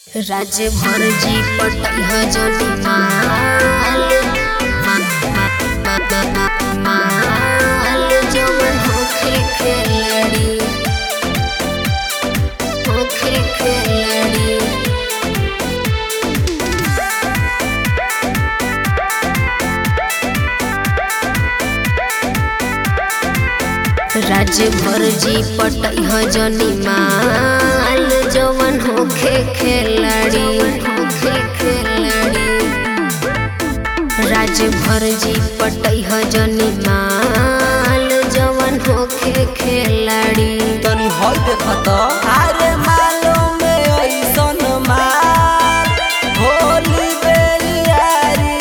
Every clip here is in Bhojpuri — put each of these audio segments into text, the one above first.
राज्य भर जी पटल जनी माल माल जवन होखे खेलड़ी होखे खेलड़ी राज्य भर जी पटल जनी माल जवन होखे खेलड़ी होखे खेलड़ी राज्य भर जी पटल जनी माल जवन होखे खेलड़ी तनी हल देखत अरे मालो में ऐसन माल होली बेलियारी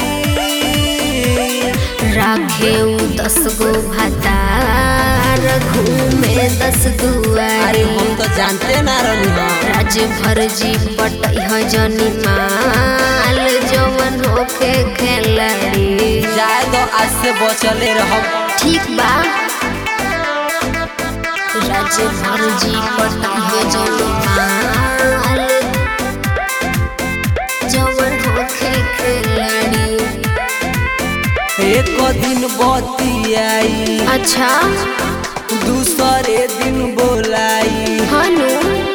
राखे उ दस गो भातार घूमे दस अरे दुआरी हम तो जानते ना रही हम राज्य भर जी पटल जनी माल जवन होखे खेलड़ी जाए तो आज से बचले रहब ठीक बा राज्य भर जी पटल जनी माल जवन होखे खेलड़ी एक दिन बतियाई अच्छा दूसरे दिन बोलाई हनु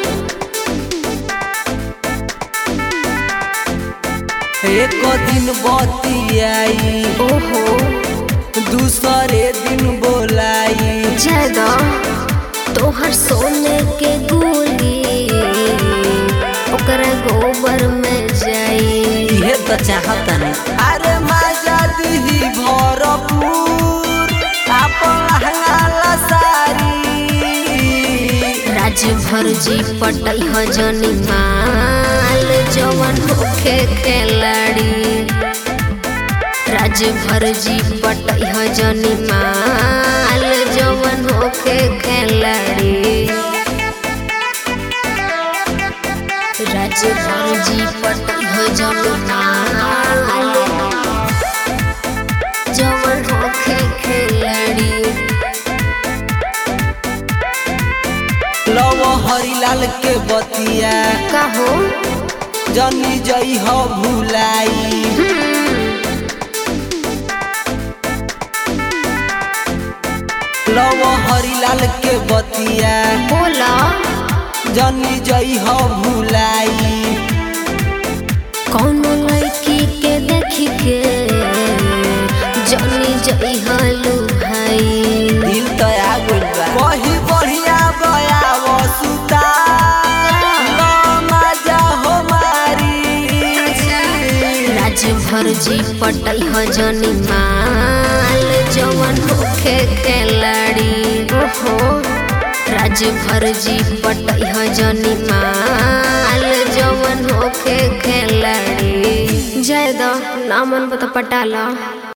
एक दिन बतियाई ओहो दूसरे दिन बोलाई जगा तोहर सोने के गोली ओकरा गोबर में जाई इहे तो चाहता नहीं अरे मजा दी भरपूर अपन लहंगा सारी राज्य भर जी पटल जनी माल जवन होखे खेलड़ी राज्य भर जी पटल जनी माल जवन होखे खेलड़ी राज्य भर जी पटल जनी माल जवन होखे खेलड़ी लव हरिलाल के बतिया कहो जनी जई हो भुलाई लव हरिलाल के बतिया बोला जनी जई हो भुलाई कौनो लड़की के देख के जनी जई हलू भाई दिल तो आ गइल बा कही बढ़िया बया वसुता लो मजा हो मारी राज्य भर जी पटल जनी माल जवन होखे खेलड़ी ओहो राज्य भर जी पटल जनी माल जवन होखे खेलड़ी जय द नामन बता पटाला